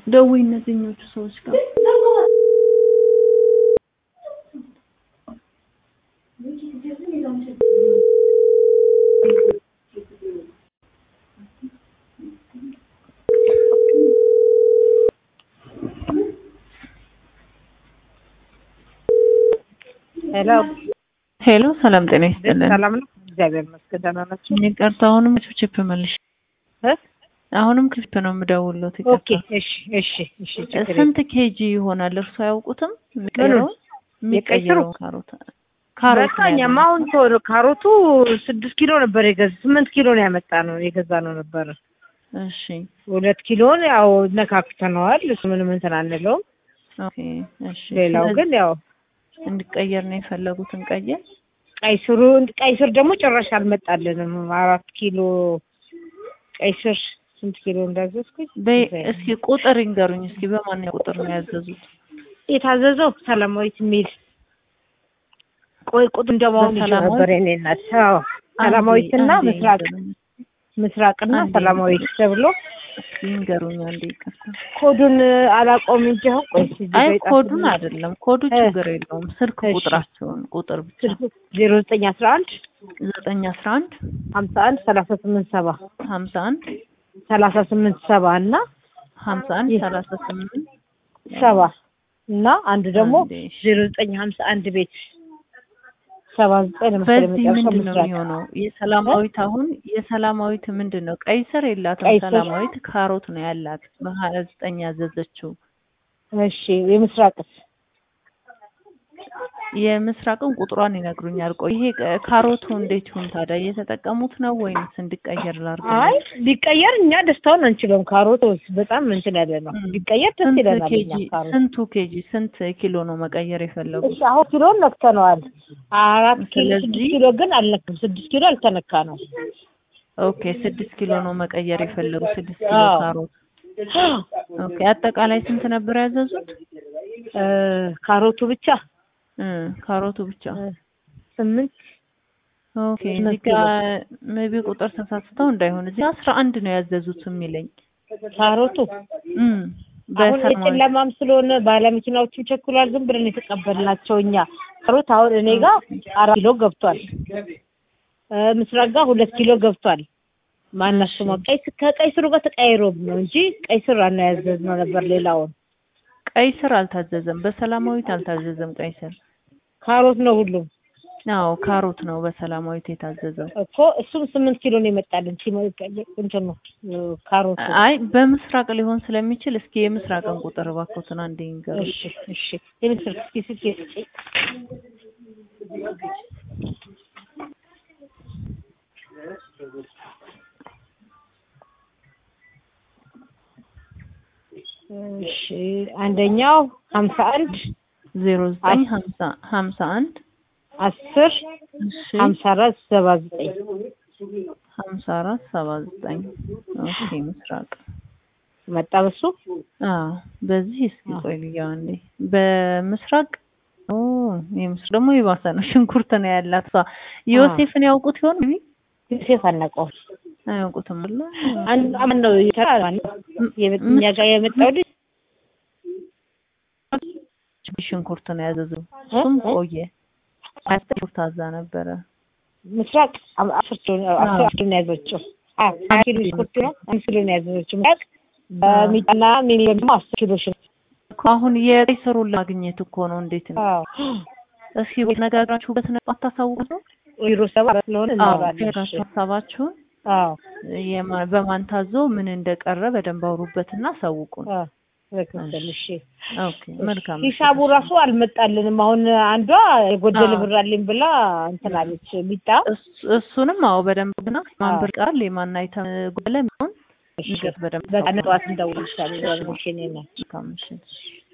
ደውይ እነዚህኞቹ ሰዎች ጋር ሄሎ ሄሎ፣ ሰላም ጤና ይስጥልን። ሰላም ነው? እግዚአብሔር ይመስገን ደህና ናቸው። ይቅርታ፣ አሁንም ችፕ መልሽ። እ? አሁንም ክሊፕ ነው የምደውለው። ኦኬ እሺ እሺ እሺ ችግር የለም። ስንት ኬጂ ይሆናል? እርሱ አያውቁትም? የሚቀይረው የሚቀይረው ካሮት ካሮት ነው በቃ እኛማ አሁን ቶሎ ካሮቱ ስድስት ኪሎ ነበር የገዛ ስምንት ኪሎ ነው ያመጣ ነው የገዛ ነው ነበረ እሺ ሁለት ኪሎን ያው ነካክተነዋል። እሱ ምንም እንትን አንለውም። ኦኬ እሺ። ሌላው ስለዚህ ግን ያው እንዲቀየር ነው የፈለጉትን ቀየር። ቀይ ስሩ ቀይ ስር ደግሞ ጭራሽ አልመጣልንም። አራት ኪሎ ቀይ ስር ስንት ኪሎ እንዳዘዝኩኝ በይ እስኪ ቁጥር ይንገሩኝ እስኪ በማንኛው ቁጥር ነው ያዘዙት? የታዘዘው ሰላማዊት የሚል ቆይ ቁጥር እንደማሆን ይዤ በሰላማዊት? ነበር የኔ እናት። አዎ ሰላማዊትና አንዴ ምስራቅ ይንገሩኝ። ምስራቅና አንዴ ሰላማዊት ተብሎ እስኪ ይንገሩኝ አንዴ ይቅርታ። ኮዱን አላውቀውም እንጂ አሁን ቆይ እስኪ እዚህ አይ ጋር የጻፍኩት ኮዱን አይደለም፣ ኮዱ እ። ችግር የለውም። ስልክ እሺ። ቁጥራቸውን ቁጥር ብቻ ስልክ ዜሮ ዘጠኝ አስራ አንድ ዘጠኝ አስራ አንድ ሀምሳ አንድ ሰላሳ ስምንት ሰባ ሀምሳ አንድ ሰላሳ ስምንት ሰባ እና ሀምሳ አንድ ይህ- ሰላሳ ስምንት ሰባ እና አንዱ ደግሞ አንዴ እሺ። ዜሮ ዘጠኝ ሀምሳ አንድ ቤት ሰባ ዘጠኝ ለምሳሌ በዚህ መጨረሻው ምንድን ነው ምስራቅ የሚሆነው? የሰላማዊት አሁን የሰላማዊት ምንድን ነው? ቀይ ስር የላትም። ቀይ ስር። ሰላማዊት ካሮት ነው ያላት በሀያ ዘጠኝ ያዘዘችው። እሺ የምስራቅስ የምስራቅን ቁጥሯን ይነግሩኛል። ቆይ ይሄ ቅ- ካሮቱ እንዴት ይሁን ታዲያ? እየተጠቀሙት ነው ወይንስ እንዲቀየር ላድርግ? አይ ቢቀየር እኛ ደስታውን አንችለውም። ካሮት በጣም እንትን ያለ ነው። ም። ቢቀየር ደስ ስንት ይለናል። ኬጂ እኛ ካሮት ስንቱ ኬጂ ስንት ኪሎ ነው መቀየር የፈለጉት? እሺ አሁን ኪሎን ነክተነዋል። አራት ኪሎ ስለዚህ- ስድስት ኪሎ ግን አልነክም። ስድስት ኪሎ አልተነካ ነው። ኦኬ ስድስት ኪሎ ነው መቀየር የፈለጉት። ስድስት ኪሎ አዎ። ካሮት። ኦኬ አጠቃላይ ስንት ነበር ያዘዙት? እ ካሮቱ ብቻ እ ካሮቱ ብቻ። እ ስምንት ኦኬ ስምንት እዚህ ጋር ሜቢ ቁጥር ተሳስተው እንዳይሆን እዚህ አስራ አንድ ነው ያዘዙት የሚለኝ ካሮቱ እም አሁን በሰማያዊ የጨለማም ስለሆነ ባለመኪናዎቹም ቸኩሏል። ዝም ብለን የተቀበልናቸው እኛ ካሮት አሁን እኔ ጋር አራት ኪሎ ገብቷል። እ ምስራቅ ጋር ሁለት ኪሎ ገብቷል። ማናት ስሟ ቀይ ስ- ከቀይ ስሩ ጋር ተቀያይሮም ነው እንጂ ቀይ ስር አናያዘዝነው ነበር ሌላውን ቀይ ስር አልታዘዘም። በሰላማዊት አልታዘዘም ቀይ ስር። ካሮት ነው ሁሉም አዎ ካሮት ነው በሰላማዊት የታዘዘው። እኮ እሱም ስምንት ኪሎ ነው የመጣልን ሲመ- እንትን ነው ካሮት አይ በምስራቅ ሊሆን ስለሚችል እስኪ የምስራቅን ቁጥር እባክዎትን አንዴ ይንገሩ። እሺ እሺ የምስር እስኪ ስልክ ስጪ እሺ አንደኛው ሀምሳ አንድ ዜሮ ዘጠኝ ሀምሳ ሀምሳ አንድ አስር እሺ ሀምሳ አራት ሰባ ዘጠኝ ሀምሳ አራት ሰባ ዘጠኝ ኦኬ ምስራቅ መጣ በሱ አዎ በዚህ እስኪ አዎ። ቆይ ልያው አንዴ በምስራቅ ኦ የምስራቅ ደግሞ የባሰ ነው ሽንኩርት ነው ያላት እሷ ዮሴፍን ያውቁት ይሆን ቢ ዮሴፍ አናውቀውም አያውቁትም አለ አንድ አመት ነው የተራ እኛ ጋር የመጣው ልጅ ሽንኩርት ነው ያዘዘው እሱም ቆየ አስር ሽንኩርት አዛ ነበረ ምስራቅ አ- አስር ኪሎ ነው አስር አዎ። ኪሎ ነው ያዘችው። አዎ ሀያ ኪሎ ሽንኩርት ነው አምስት ኪሎ ነው ያዘችው። ምስራቅ በሚጣና ሚኒ ደግሞ አስር ኪሎ ሽንኩርት። እኮ አሁን የቀይ ስሩን ለማግኘት እኮ ነው እንዴት ነው አዎ እስኪ ነጋግራችሁበት ነው አታሳውቁት ነው ቢሮ ሰባ ስለሆነ አዎ እናወራለን። እሺ። ራሱ ሀሳባችሁን አዎ የማ- በማን ታዞ ምን እንደቀረ በደንብ አውሩበትና አሳውቁን አዎ ትክክል። እሺ ኦኬ መልካም ሂሳቡ ራሱ አልመጣልንም። አሁን አንዷ የጎደለ አዎ። ብር አለኝ ብላ እንትን አለች ሚጣ እሱ- እሱንም አዎ በደንብ ግና ማን አዎ። ብር ቃል የማን አይተም ጎለ የሚሆን እሺ ንገር በደንብ በቃ ጠዋት እንደውልልሻለሁ። እሺ እኔ ነኝ። መልካም ምሽት